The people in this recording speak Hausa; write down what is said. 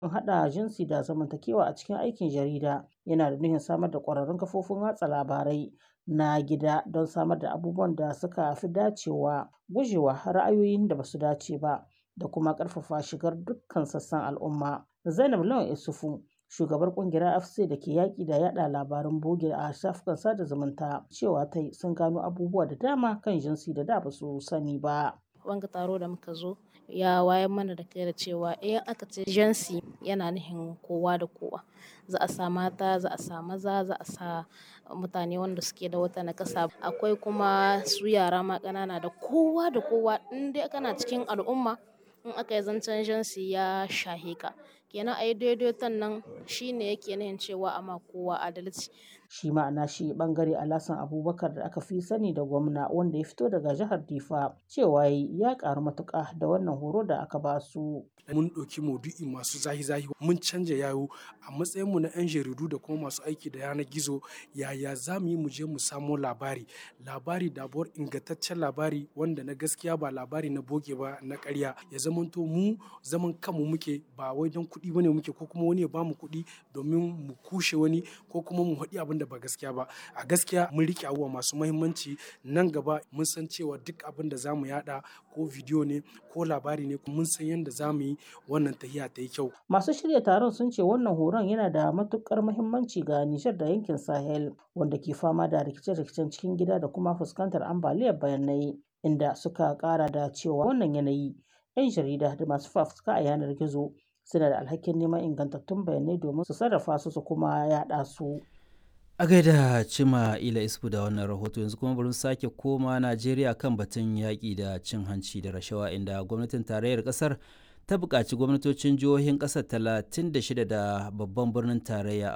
haɗa jinsi da zamantakewa a cikin aikin jarida yana da nufin samar da ƙwararrun kafofin watsa labarai na gida don samar da abubuwan da suka fi dacewa, gujewa ra'ayoyin da ba su dace ba, da kuma ƙarfafa shigar dukkan sassan al'umma. Zainab Lawan Issoufou, shugabar ƙungiyar AFC da ke yaƙi da yaɗa labaran bogi a shafukan sada zumunta, cewa ta yi sun gano abubuwa da dama kan jinsi da da ba su sani ba. Wanga taro da muka zo ya wayar mana da kai da cewa in aka ce jinsi yana nufin kowa da kowa. Za a sa mata, za a sa maza, za a sa mutane wanda suke da wata nakasa. Akwai kuma su yara ma ƙanana da kowa da kowa. In dai kana cikin al'umma in aka yi zancen jinsi ya shahe ka. Kenan a yi daidaiton nan shine yake nufin cewa ama kowa adalci. Shi ma a nashi ɓangare Alhassan Abubakar da aka fi sani da gwamna wanda ya fito daga jihar Difa cewa ya ƙaru matuƙa da wannan horo da aka ba su. mun ɗauki maudu'i masu zahi-zahi mun canja yawo a matsayinmu na 'yan jaridu da kuma masu aiki da yanar gizo yaya za mu yi mu je mu samo labari labari dabuwar ingantaccen labari wanda na gaskiya ba labari na boge ba na ƙarya ya zamanto mu zaman kanmu muke ba wai don kuɗi bane muke ko kuma wani ya bamu kuɗi domin mu kushe wani ko kuma mu haɗi abin da ba gaskiya ba a gaskiya mun riƙe abubuwa masu mahimmanci nan gaba mun san cewa duk abin da za mu yaɗa ko bidiyo ne ko labari ne mun san yadda za mu yi wannan tahiya ta yi kyau. Masu shirya taron sun ce wannan horon yana da matuƙar muhimmanci ga Nijar da yankin Sahel wanda ke fama da rikice-rikicen cikin gida da kuma fuskantar ambaliyar bayanai inda suka ƙara da cewa wannan yanayi 'yan jarida da masu fafutuka a yanar gizo suna da alhakin neman ingantattun bayanai domin su sarrafa su su kuma yaɗa su. A gaida Cima Ila Isfu da wannan rahoto yanzu kuma bari sake koma Najeriya kan batun yaƙi da cin hanci da rashawa inda gwamnatin tarayyar ƙasar ta buƙaci gwamnatocin jihohin ƙasar 36 da babban birnin tarayya